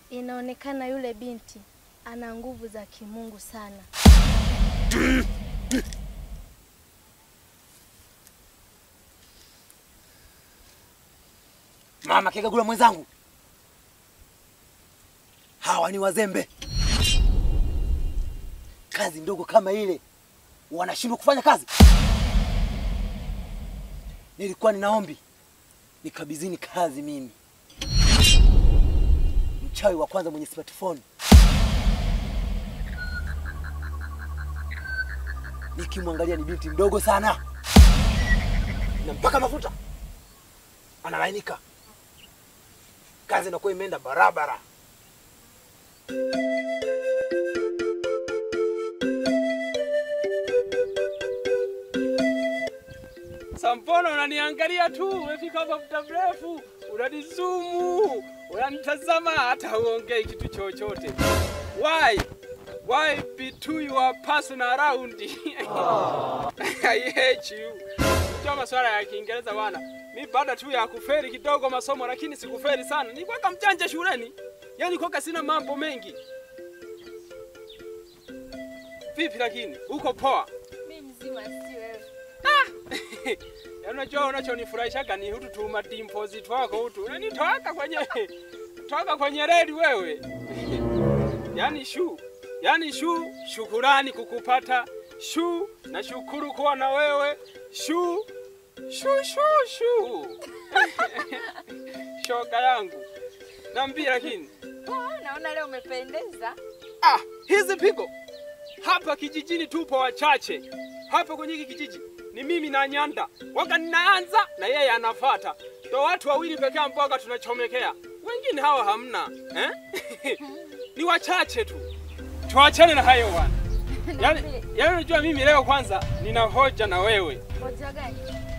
Inaonekana yule binti ana nguvu za kimungu sana. Mama Kigagula mwenzangu, hawa ni wazembe. Kazi ndogo kama ile wanashindwa kufanya kazi. Nilikuwa ninaombi nikabidhini kazi mimi, mchawi wa kwanza mwenye smartphone, nikimwangalia ni binti mdogo sana na mpaka mafuta analainika kazi inakuwa imeenda barabara. Sampono, unaniangalia tu, umefika hapa muda mrefu, unanizumu, unanitazama, hata huongei kitu chochote. Why? Why be to your personal around? I hate you. Sio masuala ya Kiingereza bwana. Mi baada tu ya kuferi kidogo masomo, lakini sikuferi sana. Nilikuwa mjanja shuleni, yaani kwa sina mambo mengi. Vipi lakini uko poa? Mimi mzima, si wewe. Yaani unajua unachonifurahishaga ni hutu tu madimpozi twako hutu. Unanitoaka kwenye toka kwenye reli wewe. Yaani shu. Yaani shu, shukurani kukupata. Shu, na shukuru kuwa na wewe. Shu, shu shu shu. Shoga yangu. Naambia lakini. Poa, naona leo umependeza. Ah, hizi pigo. Hapa kijijini tupo wachache. Hapa kwenye hiki kijiji ni mimi na Nyanda. Waka ninaanza na yeye anafata. Ndo watu wawili pekee ambao tunachomekea. Wengine hawa hamna. Eh? ni wachache tu. Tuachane na hayo bwana. Yaani, yaani unajua mimi leo kwanza nina hoja na wewe. Hoja gani?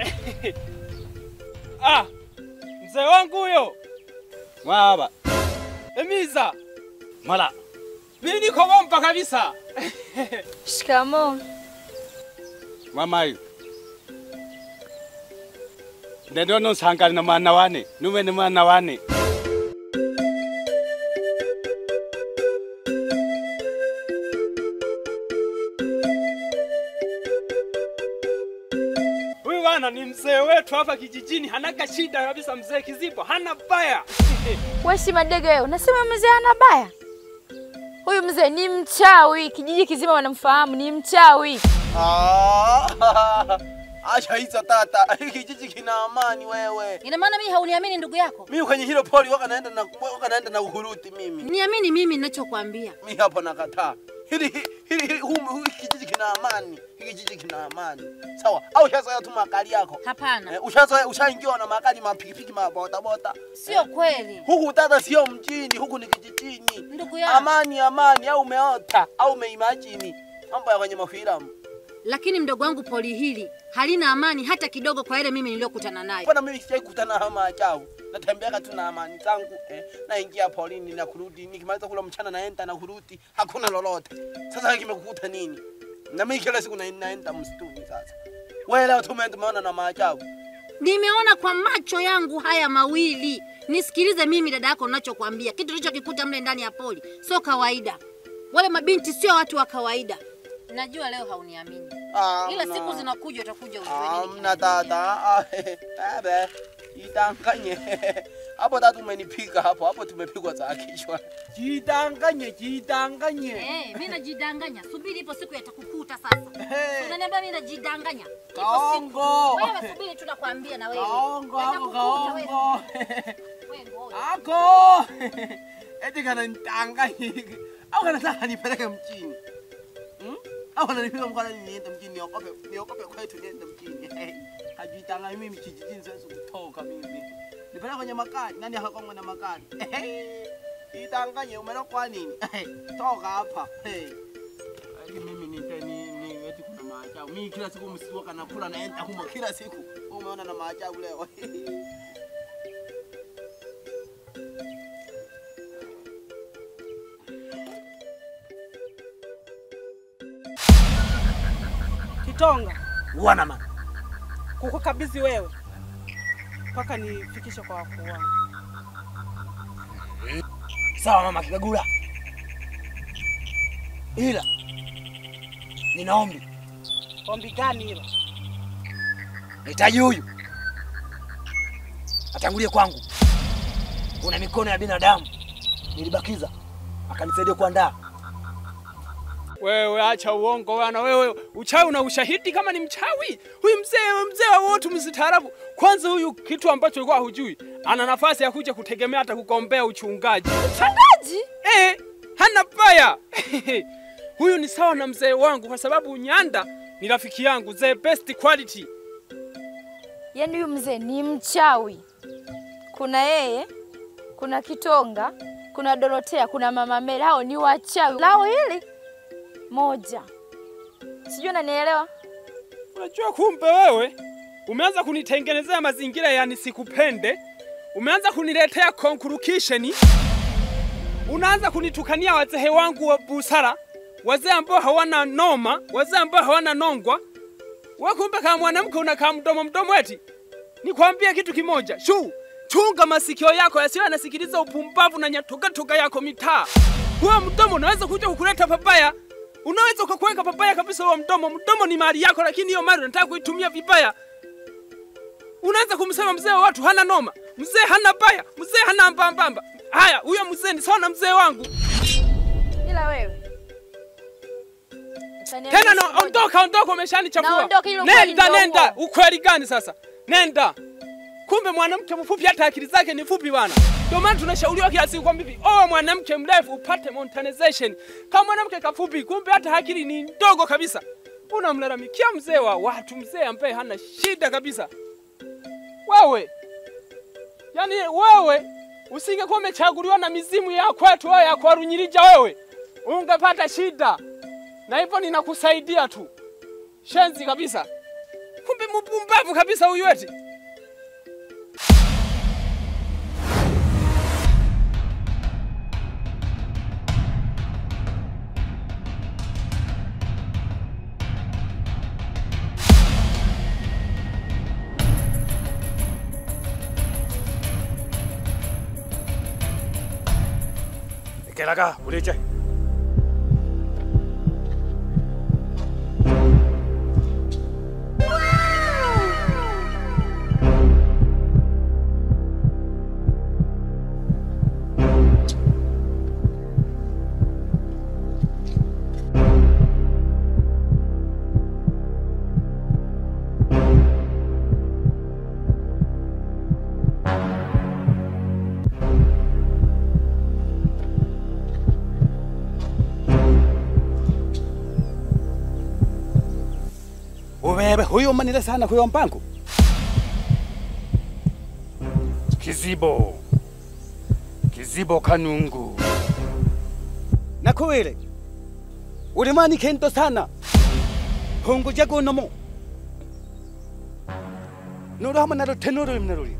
Ah, mzee wangu huyo. Mwaba Emiza, mala mimi niko bomba kabisa. Shikamoo. mamayo ndendo nosangana na mwana wane nume ni mwana wane Huyu bwana ni mzee wetu hapa kijijini, hanaga shida kabisa. Mzee Kizibo hana baya. Wewe si madege wewe, unasema mzee ana baya? Huyu mzee ni mchawi, kijiji kizima wanamfahamu, ni mchawi. Ah, Acha hizo tata, hiki kijiji kina amani wewe. Ina maana mimi hauniamini ndugu yako? Mimi kwenye hilo poli waka naenda na waka naenda na uhuruti mimi. Niamini mimi ninachokwambia. Mimi hapo nakataa. Hili hili hili humu hiki kijiji kina amani. Hiki kijiji kina amani. Sawa. Au ushazoea tu makali yako? Hapana, Eh, ushazoea ushaingiwa na makali mapikipiki mabota bota. sio kweli Huku tata sio mjini, huku ni kijijini. ndugu yangu. Amani amani au umeota au umeimagine. Mambo ya kwenye mafilamu. Lakini mdogo wangu poli hili halina amani hata kidogo kwa ile mimi niliyokutana nayo. Mbona mimi sijai kukutana na maajabu? Natembeaga tu na amani zangu eh, naingia polini na kurudi, nikimaliza kula mchana naenda na kurudi, hakuna lolote. Sasa kimekukuta nini? Na mimi kila siku na- naenda msituni sasa. Wewe leo tumeenda tumeona na maajabu. Nimeona kwa macho yangu haya mawili. Nisikilize mimi dada yako ninachokwambia. Kitu ulichokikuta mle ndani ya poli sio kawaida. Wale mabinti sio watu wa kawaida. Najua leo hauniamini. Ah, Ila mna- siku zinakuja utakuja ujue Ah, nini. mna dada. Ah, Bebe, jitanganye. Hapo tatu umenipiga hapo, hapo tumepigwa za kichwa. Jitanganye, jitanganye. Eh, mimi najidanganya. Subiri ipo siku yatakukuta sasa. Hey. Unaniambia mimi najidanganya. Ipo siku. Kaongo. Wewe subiri tunakwambia na wewe. Kaongo, hapo Yatakukuta wewe. kaongo. Wewe ngoja. Ako! Eti kana nitanganye. Au kana sasa nipeleke mjini. Hmm? Au ananipiga mkono niende mjini niokope niokope kwetu niende mjini. Hajitanganye mimi kijijini siwezi kutoka mimi. Nipeleke kwenye makali. Nani hakongwa na makali? Itanganye umelokwa nini? Toka hapa. Hey. Eti mimi nite ni ni eti kuna maajabu. Mimi kila siku msiku kana kula naenda humo kila siku. Wewe Umeona na maajabu leo. Kitonga, wana mama kukukabidhi wewe mpaka nifikishe kwa wakuu wangu. Sawa mama Kikagula, ila nina ombi. Ombi gani hilo? Nahitaji huyu atangulie kwangu. Kuna mikono ya binadamu nilibakiza, akanisaidia kuandaa. Wewe acha uongo bwana, wewe uchawi una ushahidi kama ni mchawi? Huyu mzee mzee wa wote mstaarabu. Kwanza huyu kitu ambacho ulikuwa hujui, ana nafasi ya kuja kutegemea hata kugombea uchungaji. Mchungaji? Eh, hana baya. Huyu ni sawa na mzee wangu kwa sababu Nyanda ni rafiki yangu, the best quality. Yaani huyu mzee ni mchawi. Kuna yeye, kuna Kitonga, kuna Dorotea, kuna Mama Mary. Hao ni wachawi. Lao hili moja. Sijui unanielewa? Unajua kumbe wewe umeanza kunitengenezea mazingira ya nisikupende, umeanza kuniletea conclusion, unaanza kunitukania wazee wangu wa busara, wazee ambao hawana noma, wazee ambao hawana nongwa. Wewe kumbe kama mwanamke unakaa mdomo mdomo eti. Nikwambie kitu kimoja, shu chunga masikio yako yasiwe yanasikiliza upumbavu na nyatogatoga yako mitaa. Huo mdomo unaweza kuja kukuleta pabaya. Unaweza ukakuweka pabaya kabisa huo mdomo. Mdomo ni mali yako, lakini hiyo mali unataka kuitumia vibaya. Unaweza kumsema mzee wa watu hana noma, mzee hana baya, mzee hana mbambamba. Haya, huyo mzee ni sawa na mzee wangu. Ila wewe utaniambia Tena siku no, moja. ondoka, ondoka, umeshanichafua. Naondoka, hilo ukweli Nenda, ndio nenda. huo. Ukweli gani sasa? Nenda. Kumbe mwanamke mfupi hata akili zake ni fupi bwana. Ndio maana tunashauriwa kila siku kwamba hivi, oh, mwanamke mrefu upate monetization. Kama mwanamke kafupi, kumbe hata akili ni ndogo kabisa. Unamlalamikia mzee wa watu, mzee ambaye hana shida kabisa. Wewe yaani, wewe usingekuwa umechaguliwa na mizimu ya kwetu wewe ya kwa Runyirija, wewe ungepata shida, na hivyo ninakusaidia tu. Shenzi kabisa, kumbe mpumbavu kabisa huyu eti. Ekelaga uleche. Ubebe huyo manile sana kuyo mpango. Kizibo. Kizibo kanungu. Nakuwele. Ulimani kento sana. Hongo jago nomo. Noro hama naro tenoro imnarori.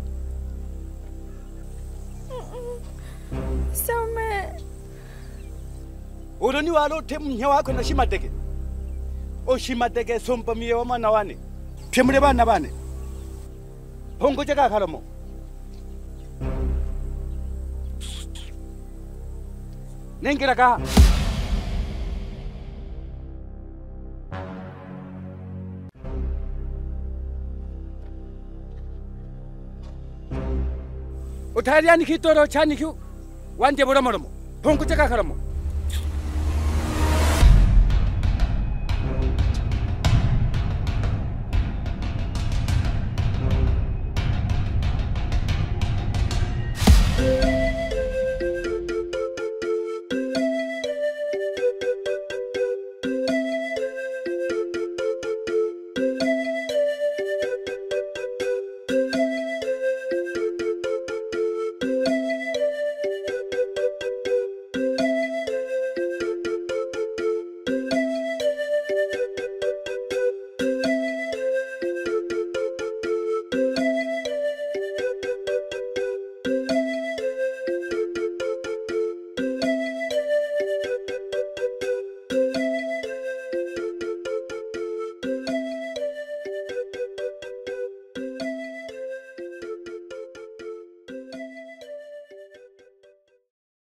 Some. Uroni walo temnya wako na shimateke. oshimateke sompa miye wa mwana wane pyemule bana bane hongo jaga khalamo nengela ka utaliani kitoro chani kyu wanje bulamolomo hongo jaga khalamo